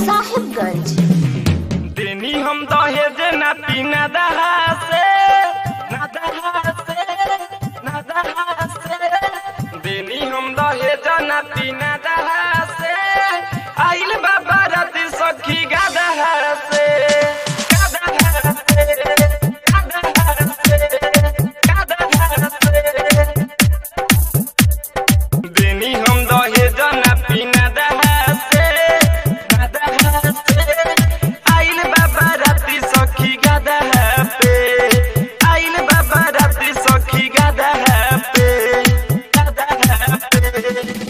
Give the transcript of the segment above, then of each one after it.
साहिबगंज देनी हम दहेज ना पीना दहा से ना दहा से ना दहा से देनी हम दहेज ना पीना दहा से आइल बाबा रात सखी गादहा से गादहा से गादहा से गादहा से देनी हम दहेज ना पीना दहा से ना दहा से आइल बाबा रात्रि सखी गादा पे आइल बाबा रात्रि सखी गादा पे गादा पे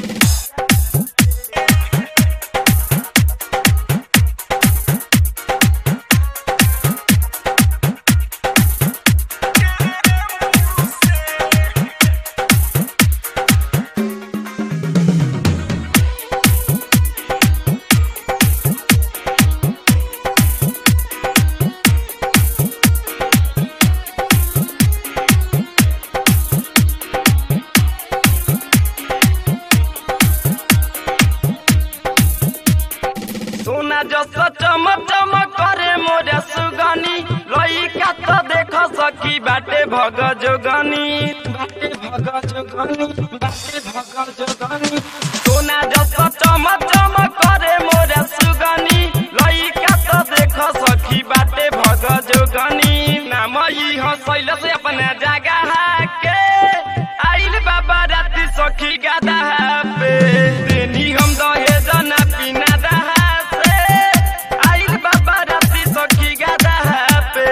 सोना जस चमक चमक करे मोरा सुगनी लइका त देख सकी बाटे भग जोगनी बाटे भग जोगनी बाटे भग जोगनी सोना जस चमक चमक करे मोरा सुगनी लइका त देख सकी बाटे भग जोगनी नाम ई हसैल से अपना जगह के आइल बाबा राति सखी गादा पे देनी हम दहेज ना पीना दहा से आइल बाबा राति सखी गादा पे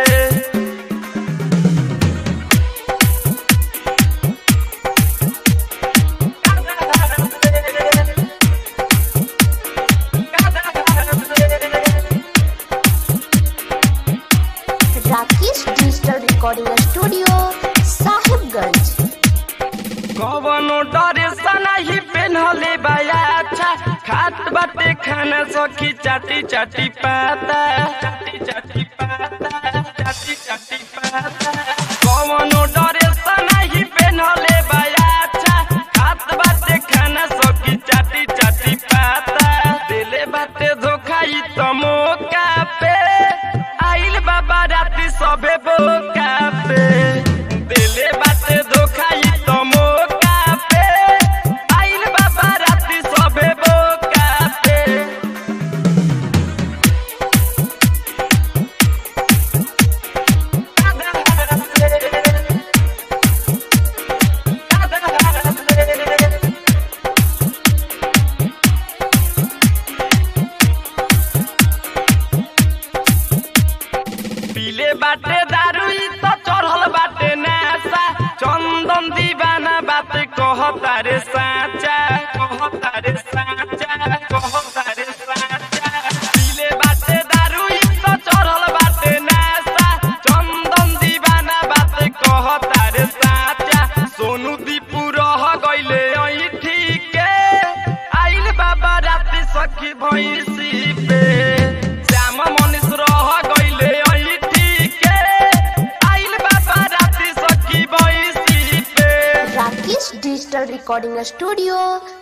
Rakesh digital recording studio Sahibganj कवनो डरे सनाही पेन्हले बाया अच्छा खात बाटे खाना सखी चाटी चाटी पाता चाटी चाटी पाता चाटी चाटी पाता कवनो डरे सनाही पेन्हले बाया अच्छा खात बाटे खाना सखी चाटी चाटी पाता दिले बाटे धोखा ई त मौका पे आइल बाबा राति सबे बोका पे दिले बाटे धोखा ई त मौका पे आइल बाबा राति सबे बोका पे पीले बाटे दारू ई त चढ़ल बाटे नासा चंदन दीवाना बात कहता रे साचा कहता रे साचा कहता रे साचा पीले बाटे दारू ई त चढ़ल बाटे नासा चंदन दीवाना बात कहता रे साचा सोनू दीपू रह गइले ऐ ठीके आइल बाबा राति सखी भैंसी पे श्याम मनीष रह गइले ऐ ठीके आइल बाबा राति सखी भैंसी पे राकेश डिजिटल रिकॉर्डिंग स्टूडियो